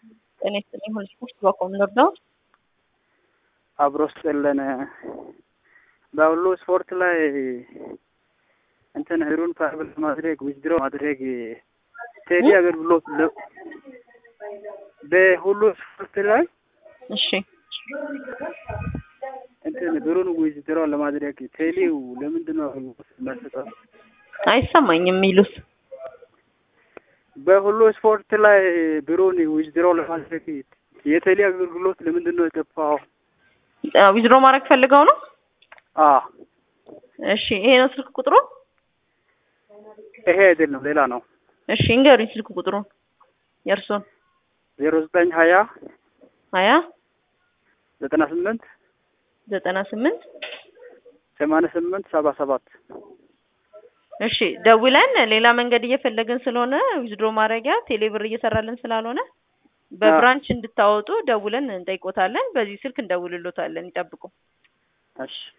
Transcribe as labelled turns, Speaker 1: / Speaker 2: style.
Speaker 1: ጤና ይስጥልኝ። ሁሉ ስፖርት በቆም ነው
Speaker 2: አብሮ ስጥልን በሁሉ ስፖርት ላይ እንትን ህሩን ፋይብል ማድረግ ዊዝድሮ ማድረግ ቴዲ አገልግሎት ለ- በሁሉ ስፖርት ላይ
Speaker 1: እሺ
Speaker 2: እንትን ብሩን ዊዝድሮ ለማድረግ ቴሊው ለምንድን ነው መስጠው?
Speaker 1: አይሰማኝም የሚሉት
Speaker 2: በሁሉ ስፖርት ላይ ብሩን ዊዝድሮ ለማድረግ የቴሌ አገልግሎት ለምንድን ነው የጠፋው?
Speaker 1: ዊዝድሮ ማድረግ ፈልገው ነው።
Speaker 2: አ
Speaker 1: እሺ ይሄ ነው ስልክ ቁጥሩ።
Speaker 2: ይሄ አይደለም ሌላ ነው።
Speaker 1: እሺ እንገሩኝ ስልክ ቁጥሩን የእርሶን።
Speaker 2: ዜሮ ዘጠኝ ሀያ
Speaker 1: ሀያ
Speaker 2: ዘጠና ስምንት
Speaker 1: ዘጠና ስምንት
Speaker 2: ሰማንያ ስምንት ሰባ ሰባት
Speaker 1: እሺ ደውለን ሌላ መንገድ እየፈለግን ስለሆነ ዊዝድሮ ማድረጊያ ቴሌብር እየሰራልን ስላልሆነ በብራንች እንድታወጡ ደውለን እንጠይቆታለን። በዚህ ስልክ እንደውልሎታለን። ይጠብቁ።
Speaker 2: እሺ